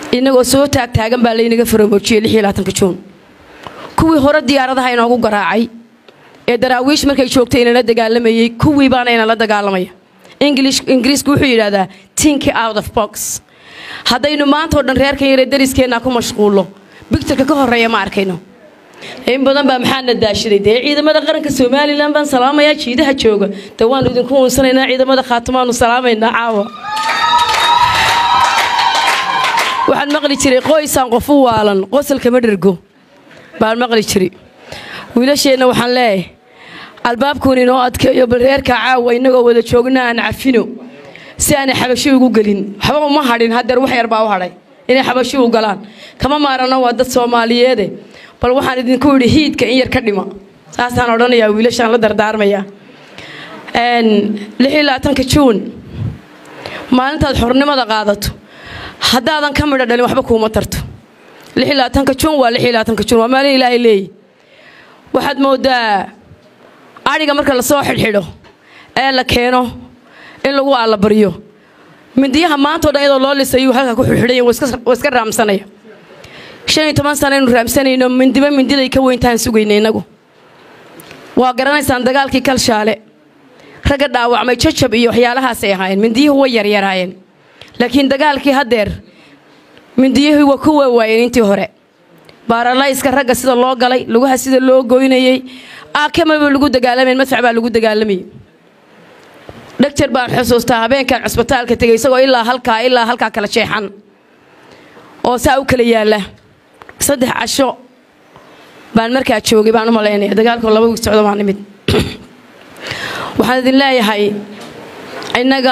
innagoo soo taagtaagan baa laynaga faroomoojiyey juun kuwii hore diyaaradaha inoogu garaacay ee daraawiish markay joogtay inala dagaalamayey kuwii baana inala dagaalamaya ingiriisku wuxuu yidhahdaa tinki out of box haddaynu maantao dhan reerkan yare dariskeenna ku mashquullo bigtarka ka horreeya ma arkayno in badan baa maxaana daashaday dee ciidamada qaranka somalilan baan salaamayaa jiidaha jooga de waanu idinku uunsanaynaa ciidamada khaatumaanu salaamaynaa caawa waxaan maqli jiray qoysaan qof u waalan qosalkama dhergo baan maqli jiray wiilasheenna waxaan leeyahay albaabkuun inoo adkeeyo bal reerka caawa innagoo wada joogna aan cafino si aanay xabashi ugu gelin waxba uma hadhin hadeer wax yar baa u hadhay inay xabashi u galaan kama maarano waa dad soomaaliyeede bal waxaan idinku yidhi hiidka in yar ka dhima saasaan odhanayaa wiilashaan la dardaarmayaa juun maalintaad xornimada qaadato haddaadan ka midho dhalin waxba kuuma tarto juun waa juun waa maalin ilaahay leeyi waxaad moodaa adhiga marka lasoo xidhxidho ee la keeno in lagu allabaryo mindiyaha maantao dhan iyadoo loo lisayuu halkaa ku xidxidhaya waa iska raamsanaya shan iyo toban sana aynu raamsanayno mindiba mindiday ka weyntaan sugayna innagu waa garanaysaan dagaalkii kalshaale ragga dhaawacmay jajab iyo waxyaalahaasay ahaayeen mindiyuhu way yaryaraayeen laakiin dagaalkii haddeer mindiyuhii waa ku waawaayeen intii hore baaralayska ragga sida loo galay lugaha sida loo goynayey akamaba lagu dagaalamayn madfac baa lagu dagaalamayay dhegjar baan xusuustaa habeenkan cusbitaalka tegay isagoo ilaa halkaa ilaa halkaa kala jeexan oo saa u kala yaalla saddex casho baan markaa joogay baan u malaynaya dagaalkoo laba wiig socdo baan nimid waxaan idin leeyahay innaga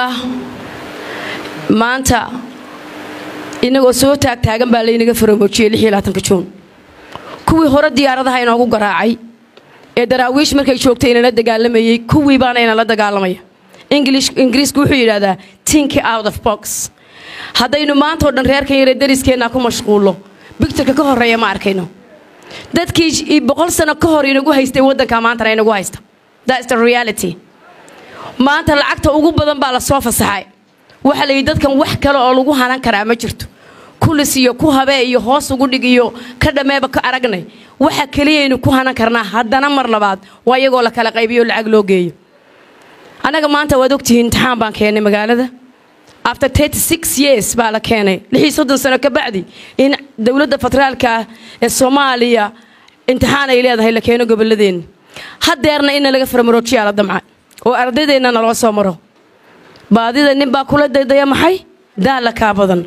maanta innagoo soo taagtaagan baa laynaga faroomoojiyey juun kuwii hore diyaaradaha inoogu garaacay ee daraawiish markay joogtay inala dagaalamayey kuwii baana inala dagaalamaya ingiriisku wuxuu yidhahdaa tinki out of box haddaynu maantao dhan reerkan yare dariskeenna ku mashquullo bigtarka ka horreeya ma arkayno dadkii boqol sano ka hor inagu haystay waddanka maantana inagu haysta thats the reality maanta lacagta ugu badan baa lasoo fasaxay waxaa layidhi dadkan wax kale oo lagu hanan karaa ma jirto kulis iyo ku habee iyo hoos ugu dhig iyo ka dhammeeba ka aragnay waxa keliyaynu ku hanan karnaa haddana mar labaad waa iyagoo la kala qaybiyo lacag loo geeyo annaga maanta waad ogtihiin imtixaan baan keennay magaalada after years baa la keenay soddon sano ka bacdi in dowladda federaalka ee soomaaliya imtixaan ay leedahay la keeno gobolladeenna hadeerna inna laga farmaroojiyaa la damca oo ardaydeenna naloo soo maro baadida nin baa kula daydaya maxay daalla kaa badan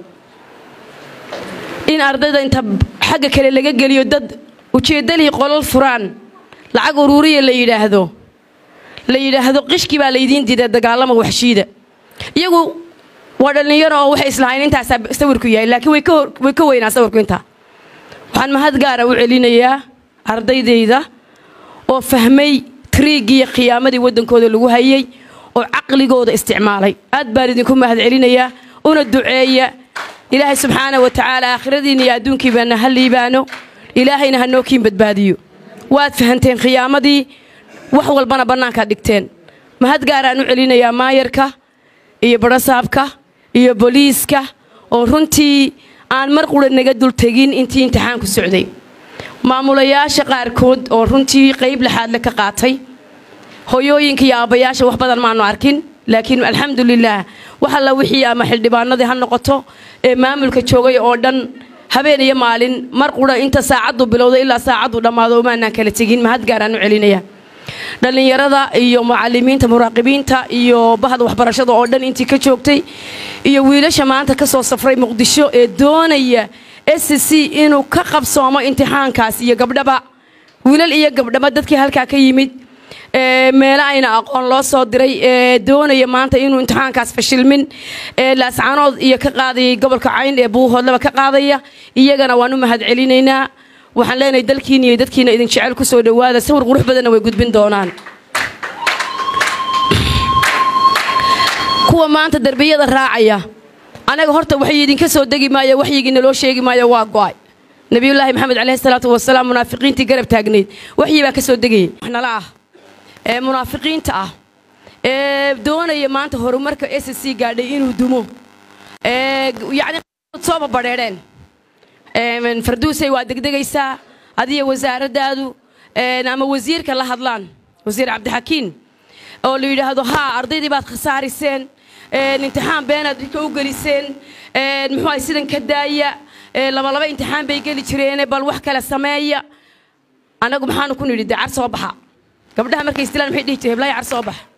in ardayda inta xagga kale laga geliyo dad ujeeddalihii qolol furaan lacag uruuriya la yidhaahdo la yidhaahdo qishkii baa laydiin diida dagaalama waxshiida iyagu waa dhallinyaro oo waxay islahayn intaasaa sawirku yahay laakiin way ka weynaa sawirku intaa waxaan mahad gaara u celinayaa ardaydayda oo fahmay triigiiyo khiyaamadii waddankooda lagu hayay oo caqligooda isticmaalay aad baan idinku mahad celinayaa una duceeya ilaahay subxaana wa tacaala aakhiradiinna iyo adduunkiibaana ha liibaano ilaahayna ha nookiin badbaadiyo waad fahanteen khiyaamadii wax walbana bannaankaad dhigteen mahad gaaraan u celinayaa maayarka iyo badhasaabka iyo booliiska oo runtii aan mar qura naga dul tegin intii imtixaanku socday maamulayaasha qaarkood oo runtii qayb laxaadle ka qaatay hoyooyinka iyo aabbayaasha wax badan maanu arkin laakiin alxamdulilaah wax alla wixii ama xildhibaanadii ha noqoto ee maamulka joogay oo dhan habeen iyo maalin mar qura inta saacaddu bilowday ilaa saacaddu dhammaado umaanaan kala tegin mahad gaaraan u celinaya dhallinyarada iyo mucalimiinta muraaqibiinta iyo bahda waxbarashada oo dhan intii ka joogtay iyo wiilasha maanta ka soo safray muqdisho ee doonaya s c inuu ka qabsoomo imtixaankaas iyo gabdhaba wiilal iyo gabdhaba dadkii halkaa ka yimid meelo ayna aqoon loo soo diray ee doonaya maanta inuu imtixaankaas fashilmin ee laascanood iyo ka qaadayay gobolka cayn ee buuhoodlaba ka qaadaya iyagana waan u mahad celinaynaa waxaan leenahay dalkiina iyo dadkiina idin jecel ku soo dhowaada sawir qurux badanna way gudbin doonaan kuwa maanta derbiyada raacaya anaga horta waxay idinka soo degi maayo waxyigii naloo sheegi maayo waa go'ay nabiyullaahi maxamed caleyhi salaatu wasalaam munaafiqiintii garab taagnayd waxyi baa ka soo degayay nala ah ee munaafiqiinta ah ee doonaya maanta horumarka s c gaadhay inuu dumo ee yacni sooba badheedheen farduusay waa degdegaysaa adiyo wasaaraddaadu ama wasiirka la hadlaan wasiir cabdixakiin oo la yidhaahdo haa ardaydii baad khasaariseen imtixaan beenaad dhika u geliseen muxuu ahay sidan ka daaya labalaba imtixaan bay geli jireene bal wax kale sameeya annagu maxaanu ku nidhi dee car soo baxa gabdhaha markay istilaan maxay dhihi jireen heblaaya car soo baxa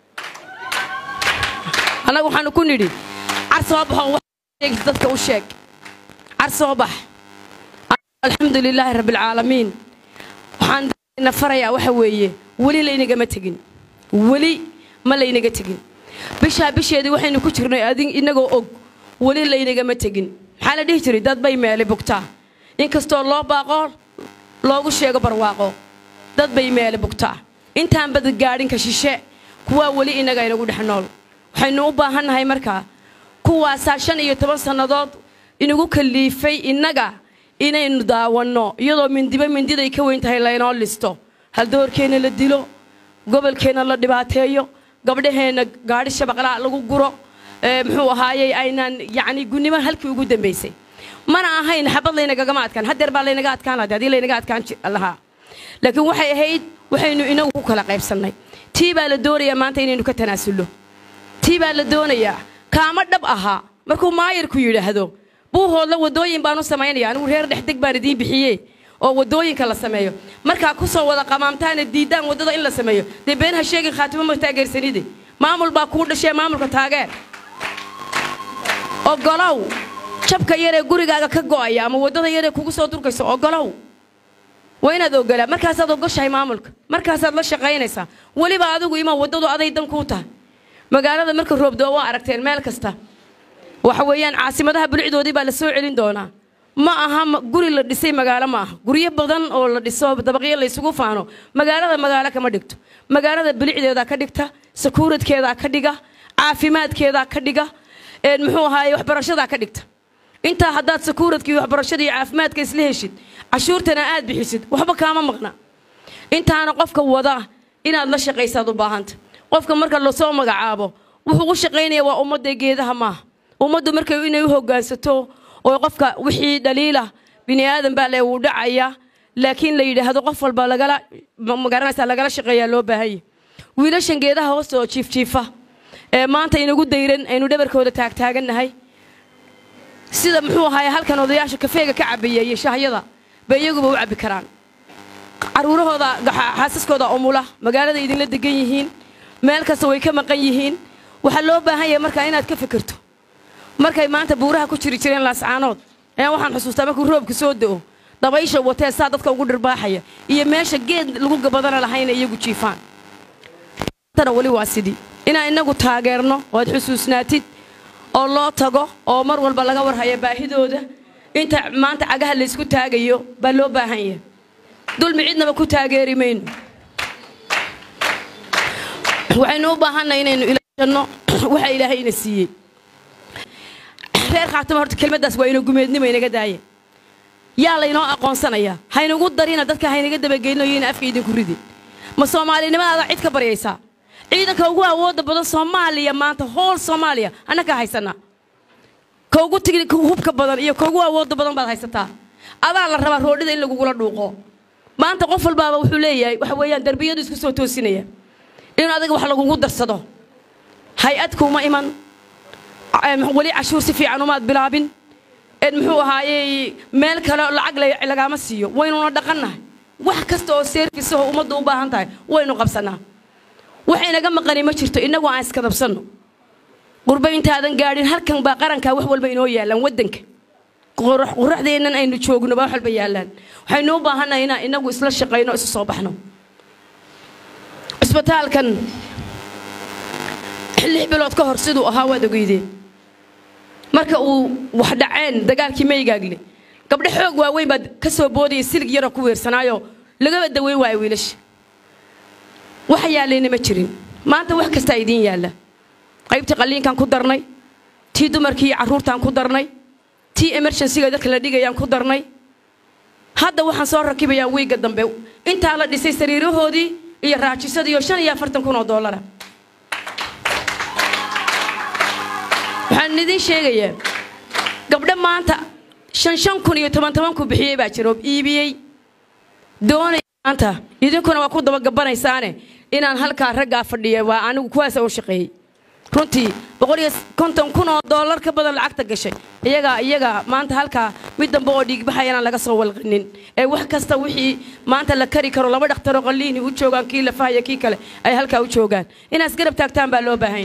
annagu waxaanu ku nidhi car soo baxo wax dadka u sheeg car soo bax alxamdu lilaahi rabbialcaalamiin waxaan na farayaa waxa weeye weli laynagama tegin weli ma laynaga tegin bishaa bisheedii waxaynu ku jirnay adin inagoo og weli laynagama tegin maxaa la dhihi jiray dad bay meeli bugtaa inkastoo loo baaqo loogu sheego barwaaqo dad bay meeli bugtaa intaan bad gaadhinka shishe kuwaa weli inaga inagu dhex nool waxaynu u baahannahay markaa kuwaasaa shan iyo toban sannadood inagu kaliifay innaga inaynu daawanno iyadoo mindiba mindiday ka weyn tahay laynoo listo haldoorkeenna la dilo gobolkeenna la dhibaateeyo gabdhaheenna gaadhi shabaqlaa lagu guro muxuu ahaayey aynaan yacni gunnimo halkii ugu dambaysay mana ahayn xabad laynagagama adkaan haddeer baa laynaga adkaan lahaa haddii laynaga adkaan lahaa laakiin waxay ahayd waxaynu inagu ku kala qaybsannay tii baa la doonayaa maanta inaynu ka tanaasullo tii baa la doonayaa kaama dhab ahaa markuu maayarku yidhaahdo buuhoodla wadooyin baanu samaynaya anigu reer dhexdeg baan idiin bixiye oo wadooyinka la sameeyo markaa kusoo wada qamaamtaana diiddaan waddada in la sameeyo dee been ha sheegin khaatimo ma taageersanide maamul baa kuu dhashee maamulka taageer ogolow jabka yaree gurigaaga ka go'aya ama waddada yaree kugu soo durkayso ogolow waa inaad ogolaa markaasaad ogoshahay maamulka markaasaad la shaqaynaysaa weliba adigu ima waddadu aday dan kuu tahay magaalada marka roobdoo waa aragteen meel kasta waxa weeyaan caasimadaha bulcdoodii baa la soo celin doonaa ma aha guri la dhisay magaalo ma aha guryo badan oo la dhiso dabaqyo la isugu faano magaalada magaalo kama dhigto magaalada bilicdeedaa ka dhigta sakuuradkeedaa ka dhiga caafimaadkeedaa ka dhiga muxuu ahaaye waxbarashadaa ka dhigta intaa haddaad sakuuradkii waxbarashada iyo caafimaadka isla heshid cashuurtana aad bixisid waxba kaama maqna intaana qofka wada inaad la shaqaysaad u baahanta qofka marka lasoo magacaabo wuxuu u shaqaynaya waa ummadda geedaha maaha ummaddu markay inay u hogaansato oo qofka wixii dhaliila bini aadan baa le wuu dhacaya laakiin la yidhaahdo qof walba lagala magaranaysa lagala shaqeeyaa loo baahanya wiilashan geedaha hoosta oo jiifjiifa ee maanta inagu dayran aynu dhabarkooda taagtaagannahay sida muxuu ahaay halkan odayaasha kafeega ka cabaya iyo shahyada bay iyaguba u cabbi karaan caruurahooda xaasaskooda umula magaalada idinla degan yihiin meel kasta way ka maqan yihiin waxaa loo baahan yahay markaa inaad ka fikirto markay maanta buuraha ku jiri jireen laascaanood ayaan waxaan xusuustaa markuu roobka soo da'o dabaysha watee saa dadka ugu dhirbaaxaya iyo meesha geed lagu gabadana lahayna iyagu jiifaan tana weli waa sidii inaan inagu taageerno oo aad xusuusnaatid oo loo tago oo mar walba laga warhaya baahidooda inta maanta cagaha laysku taagayo baa loo baahan yahay dulmi cidnaba ku taageeri mayno waxaynu u baahannahay inaynu ilaashanno waxa ilaahay ina siiyey reer khaatimo horta kelmaddaas waa ina gumeednimo inaga daaya yaa laynoo aqoonsanayaa haynagu darina dadka haynaga dabageynno iyo ina afka idinku ridi ma soomaalinimadaada cid ka baryaysaa ciidanka ugu awoodda badan soomaaliya maanta hool soomaaliya annakaa haysanaa ka ugu tigi hubka badan iyo ka ugu awoodda badan baad haysataa adaa la rabaa roodhida in lagugula dhuuqo maanta qof walbaaba wuxuu leeyahay waxa weeyaan darbiyadu isku soo toosinaya in adiga wax lagugu darsado hay-ad kuuma iman weli cashuur si fiican umaad bilaabin ed muxuu ahaayey meel kale lacag lagaama siiyo waynuna dhaqannahay wax kasta oo seerfisahoo ummaddu u baahan tahay waynu qabsannaa waxaynaga maqani ma jirto innagu aan iskadabsanno qurba intaadan gaadhin halkan baa qarankaa wax walba inoo yaallaan waddanka quraxdeennan aynu joogno baa wax walba yaallaan waxaynu u baahannahay inaan innagu isla shaqayno isu soo baxno cisbitaalkan lix bilood ka hor siduu ahaa waad ogeydeen marka uu wax dhaceen dagaalkii maygaagle gabdho xoog waaweyn baad ka soo boodaya silig yaroo ku weersanaayo lagaba daweyn waayo wiilasha wax yaallayna ma jirin maanta wax kastaa idiin yaalla qaybtii qalliinkaan ku darnay tii dumarkii iyo carruurtaan ku darnay tii emergensiga dadka la dhigayaan ku darnay hadda waxaan soo rakibayaa wiigga dambe intaa la dhisay sariirahoodii iyo raajisadii oo shan iyo afartan kun oo doolara waxaan idiin sheegayaa gabdho maanta shan shan kun iyo toban toban ku bixiyey baa jiro iibiyey doonaya maanta idinkuna waa ku dabagabanaysaane inaan halkaa raggaa fadhiya waa anigu kuwaasa u shaqeeyey runtii boqol iyo konton kun oo doolar ka badan lacagta gashay iyagaa iyaga maanta halkaa mid dambe oo dhiigbaxaya inaan laga soo walqinin ee wax kasta wixii maanta la kari karo laba dhakhtaroo qalliini u joogaan kii lafahaya kii kale ay halkaa u joogaan inaas garab taagtaan baa loo baahan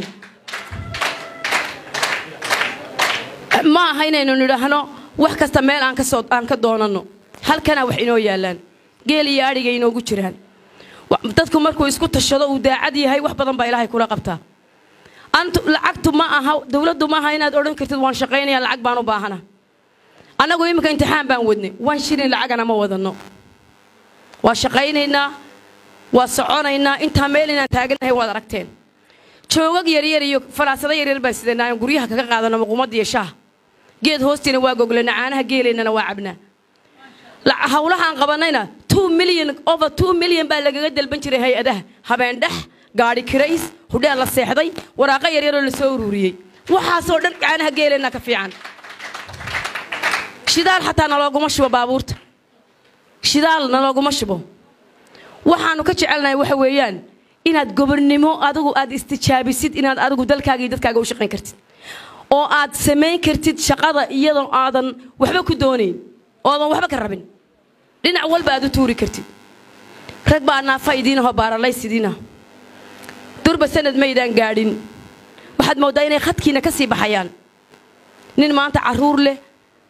ma aha inaynu nidhaahno wax kasta meel aan kasoo aan ka doonanno halkana wax inoo yaalaan geel iyo adhiga inoogu jiraan dadku markuu isku tashado uu daacad yahay wax badan baa ilaahay kula qabtaa antu lacagtu ma aha dawladdu ma aha inaad odhan kartid waan shaqaynaya lacag baan u baahana annagu iminka imtixaan baan wadnay waan shilin lacagana ma wadanno waa shaqaynaynaa waa soconaynaa intaa meel inaan taaganahay waad aragteen joogag yaryar iyo falaasado yaryar baan sidanaa aan guryaha kaga qaadano muqumada iyo shaaha geed hoostiina waa goglana caanaha geelaynana waa cabnaa hawlahaan qabanayna two million over two million baa lagaga dalban jiray hay-adaha habeen dhex gaadhi kirays hudheel la seexday waraaqo yaryaroo la soo ururiyey waxaasoo dhan caanaha geelaynaa ka fiican shidaal xataa nalooguma shubo baabuurta shidaal nalooguma shubo waxaanu ka jecelnahay waxa weeyaan inaad gobonnimo adigu aad istijaabisid inaad adigu dalkaaga iyo dadkaaga u shaqayn kartid oo aad samayn kartid shaqada iyadoo aadan waxba ku doonayn oodan waxba ka rabin dhinac walba aad u tuuri kartid rag baa naafa idiinahoo baaralaysidiina durba sanad maydaan gaadhin waxaad mooddaa inay khadkiina ka sii baxayaan nin maanta carruur leh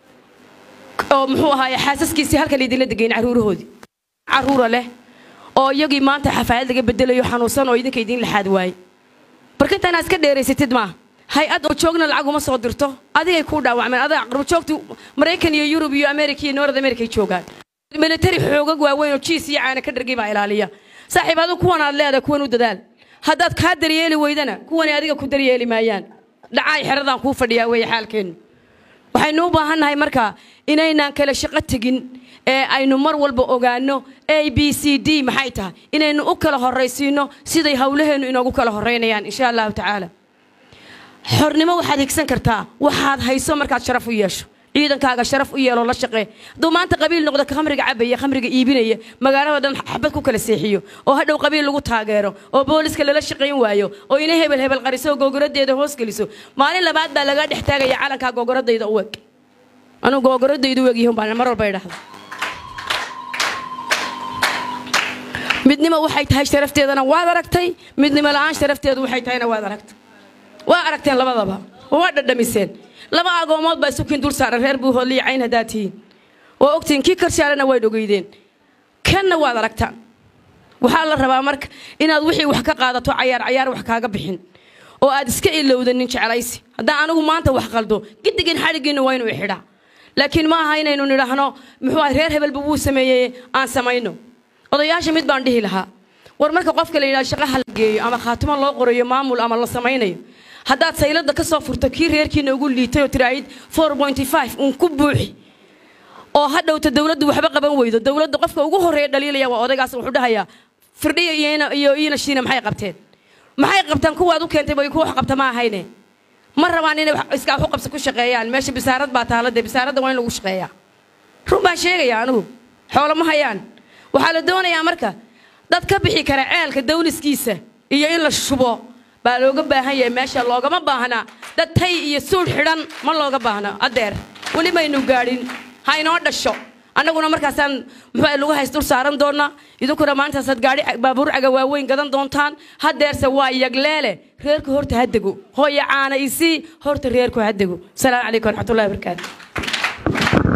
oo muxuu ahaaye xaasaskiisii halkan idinla degayn carruurahoodii carruura leh oo iyagii maanta xafaayad laga bedelayo xanuunsan oo idinka idiin laxaad waaye barkinta inaad iska dheeraysatid maa hay-ad oo joogna lacag uma soo dirto adigay kuu dhaawacmeen adaa qarbajoogti maraykan iyo yurub iyo america iyo north america ay joogaan militari xoogag waaweyn oo jiis iyo caana ka dhargay baa ilaaliya saaxiib adigu kuwan aad leedahay kuwan u dadaal haddaad kaa daryeeli weydana kuwani adiga ku daryeeli maayaan dhacaay xeradaan kuu fadhiyaa weeye xaalkeennu waxaynu u baahannahay markaa inaynaan kala shaqo tegin ee aynu mar walba ogaanno a b c d maxay tahay inaynu u kala horraysiinno siday howlaheennu inoogu kala horraynayaan insha allahu tacaala xornimo waxaad higsan kartaa waxaad hayso markaad sharaf u yeesho ciidankaaga sharaf u yeeloo la shaqee hadduu maanta qabiil noqdo khamriga cabaya khamriga iibinaya magaalada dhan xabad ku kala seexiyo oo hadhow qabiil lagu taageero oo booliska lala shaqayn waayo oo ina hebel hebel qariso oo googoradeeda hoos geliso maalin labaad baa laga dhex taagaya calankaa googoradayda u eg anuu googoradaydu u egyihin baan mar walba idhahda midnimo waxay tahay sharafteedana waad aragtay midnimo la'aan sharafteedu waxay tahayna waad aragtay waa aragteen labadaba waa dhadhamiseen laba agoomood baa isukiin dul saaran reer buu hoodliya cayn haddaad tihiin oo ogtiin kii karshaalena wayd ogeydeen kanna waad aragtaan waxaa la rabaa marka inaad wixii wax ka qaadato cayaar cayaar wax kaaga bixin oo aad iska ilowdanin jeclaysi haddaan anigu maanta wax qaldo gidigin xadhigiinna waa inuu xidhaa laakiin ma aha inaynu nidhaahno muxuu ah reer hebelba wuu sameeyey aan samayno odayaasha mid baan dhihi lahaa war marka qofka la yidhahdo shaqaha la geeyo ama khaatimo loo qorayo maamul ama la samaynayo haddaad saylada ka soo furto kii reerkiina ugu liitay oo tiraahid uun ku buuxi oo hadhowta dawladdu waxba qaban weydo dawladda qofka ugu horreeya dhaliilaya waa odaygaas wuxuu dhahayaa firdhiya iyo iina shiina maxay qabteen maxay qabtaan kuwaad u keentay bay ku wax qabta ma ahayne ma rabaan inay iskaa waxu qabsa ku shaqeeyaan meesha bisaarad baa taala dee bisaaradda waa in lagu shaqeeyaa run baan sheegaya anigu xoolo ma hayaan waxaa la doonayaa marka dad ka bixi kara ceelka dawliskiisa iyo in la shubo baa looga baahan yahay meesha loogama baahnaa dad tay iyo suudh xidhan ma looga baahna adeer weli maynu gaadhin ha inoo dhasho annaguna markaasaan muxuu lagu hays dul saaran doonaa idinkuna maalintaasaad gaadhi baabuur caga waaweyn gadan doontaan hadeerse waa yagleele reerku horta ha dego hooya caana isii horta reerku ha dego asalaamu calaykum waraxmatullahi wabarakaatu